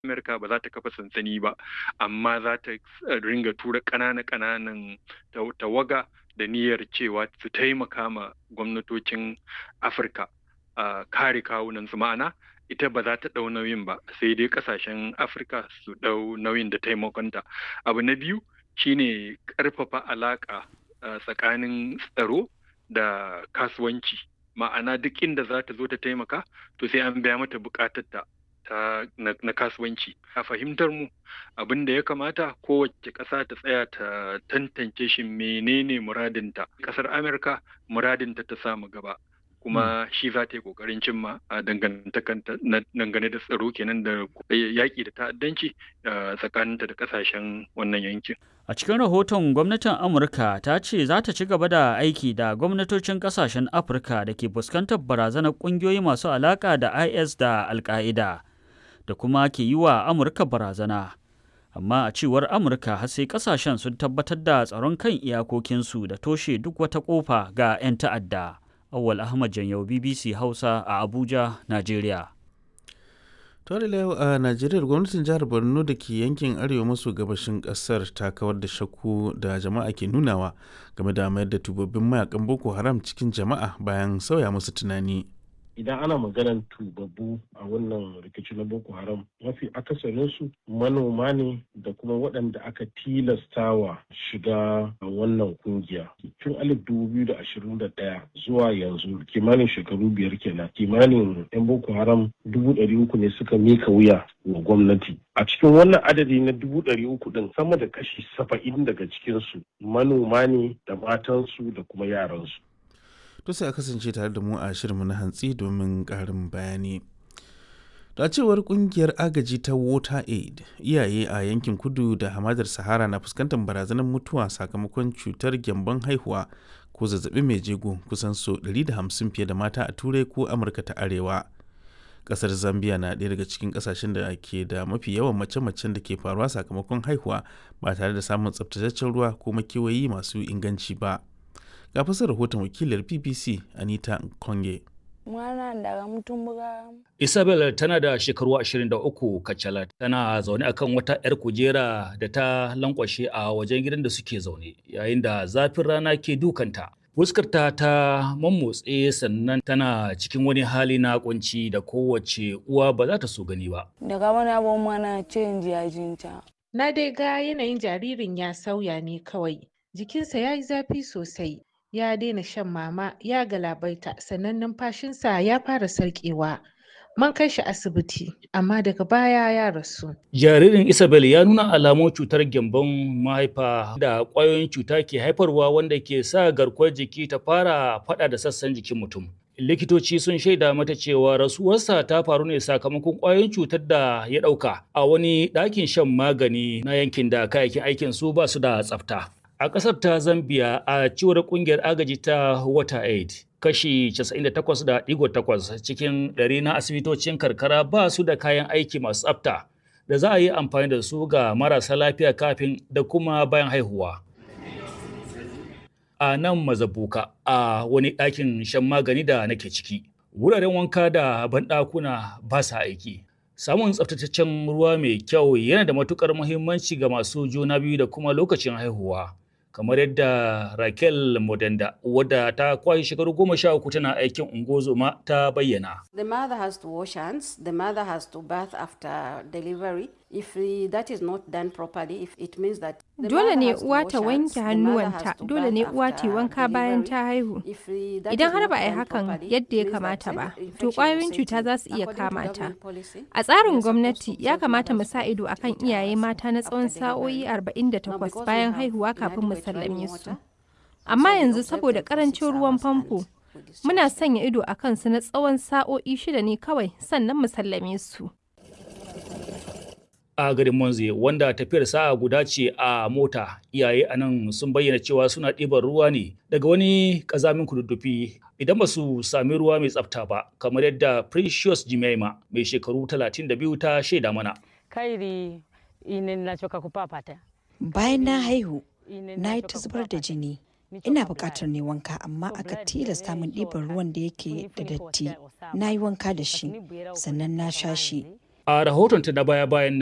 Amerika ba za ta kafa sansani ba amma za ta ringa tura ƙanana ƙananan tawaga da niyyar cewa su taimaka ma gwamnatocin Afirka a kare kawunan su ma'ana ita ba za ta ɗau nauyin ba sai dai ƙasashen Afirka su ɗau nauyin da taimakonta. Abu na biyu shine ƙarfafa alaƙa tsakanin tsaro da kasuwanci ma'ana duk inda za ta zo ta taimaka to sai an biya mata buƙatarta ta na kasuwanci a fahimtar mu abin da ya kamata kowace ƙasa ta tsaya ta tantance shi menene muradinta ƙasar amurka muradinta ta samu gaba kuma shi za ta yi ƙoƙarin cimma a dangane da tsaro kenan da yaƙi da ta'addanci tsakaninta da ƙasashen wannan yankin A cikin rahoton gwamnatin Amurka ta ce za ta ci gaba da aiki da gwamnatocin kasashen Afirka da ke fuskantar barazanar ƙungiyoyi masu alaƙa da IS da Al-Qaeda da kuma ke yi wa Amurka barazana. Amma a cewar Amurka har sai kasashen sun tabbatar da tsaron kan iyakokinsu da toshe duk wata ƙofa ga 'yan ta'adda. Awwal Ahmad Janyau BBC Hausa a Abuja, Najeriya. tare da yau a najeriya gwamnatin jihar borno da ke yankin arewa maso gabashin kasar ta kawar da shakku da jama'a ke nunawa game da mayar da tubabbin mayakan boko haram cikin jama'a bayan sauya musu tunani idan ana maganar tubabbu a wannan rikici na boko haram mafi akasarinsu manoma ne da kuma waɗanda aka tilastawa shiga wannan kungiya tun alif dubu biyu da ashirin da ɗaya zuwa yanzu kimanin shekaru biyar kenan kimanin yan boko haram dubu ɗari uku ne suka mika wuya wa gwamnati a cikin wannan adadi na dubu ɗari uku ɗin sama da kashi saba'in daga cikinsu manoma ne da matansu da kuma yaransu to sai a kasance tare da mu a shirinmu na hantsi domin ƙarin bayani da cewar kungiyar agaji ta water aid iyaye a yankin kudu da hamadar sahara na fuskantar barazanar mutuwa sakamakon cutar gyambon haihuwa ko zazzabi mai jego kusan so 150 fiye da mata a turai ko amurka ta arewa kasar zambia na ɗaya daga cikin kasashen da ke da mafi yawan mace-macen da ke faruwa sakamakon haihuwa ba tare da samun tsaftataccen ruwa ko makewayi masu inganci ba ga fasar rahoton wakilar bbc anita konge mwana daga mutumbuga isabel tana da shekaru 23 kacalat tana zaune akan wata 'yar kujera da ta lankwashe a wajen gidan da suke zaune yayin da zafin rana ke dukanta fuskarta ta mammotse sannan tana cikin wani hali na kunci da kowace uwa ba za ta so gani ba daga wani abu mana canji a jinta na dai ga yanayin jaririn ya sauya ne kawai jikinsa ya yi zafi sosai ya daina shan mama ya galabaita sannan numfashinsa ya fara sarƙewa man kai shi asibiti amma daga baya ya rasu jaririn isabel ya nuna alamun cutar gyambon mahaifa da ƙwayoyin cuta ke haifarwa wanda ke sa garkuwar jiki ta fara faɗa da sassan jikin mutum likitoci sun shaida mata cewa rasuwarsa ta faru ne sakamakon ƙwayoyin cutar da ya ɗauka a wani ɗakin shan magani na yankin da kayayyakin aikin su ba su da tsafta A ƙasar ta Zambia a cewar ƙungiyar agaji ta WaterAid, kashi 98.8 cikin ɗari na asibitocin karkara ba su da kayan aiki masu tsafta da za a yi amfani da su ga marasa lafiya kafin da kuma bayan haihuwa. A nan mazabuka a wani ɗakin shan magani da nake ciki, wuraren wanka da banɗakuna ba sa aiki. Samun tsaftataccen ruwa mai kyau yana da matuƙar muhimmanci ga masu juna biyu da kuma lokacin haihuwa. kamar yadda Raquel Modenda wadda ta kwashe shekaru goma sha uku tana aikin ungozoma ta bayyana. The mother has to wash hands, the mother has to bath after delivery. If that is not done properly, if it means that Dole ne uwa ta wanke hannuwanta, dole ne uwa ta wanka bayan ta haihu. Idan har ba a yi hakan yadda ya kamata ba, to ƙwayoyin cuta za su iya kama ta. A tsarin gwamnati ya kamata mu sa ido akan iyaye mata na tsawon sa'o'i 48 bayan haihuwa kafin mu sallame su. Amma yanzu saboda ƙarancin ruwan famfo, muna sanya ido a kansu na tsawon sa'o'i shida ne kawai sannan mu sallame su. a garin Monze wanda tafiyar sa'a guda ce a mota iyaye a nan sun bayyana cewa suna ɗiban ruwa ne daga wani ƙazamin kududdufi idan ba su sami ruwa mai tsafta ba kamar yadda Precious Jimaima mai shekaru 32 ta shaida mana. Kairi inin na coka kupapata. Bayan na haihu, na yi ta zubar da jini. Ina buƙatar ne wanka amma aka tilasta min ɗiban ruwan da yake da datti. Na yi wanka da shi, sannan na sha shi. A rahotonta na baya-bayan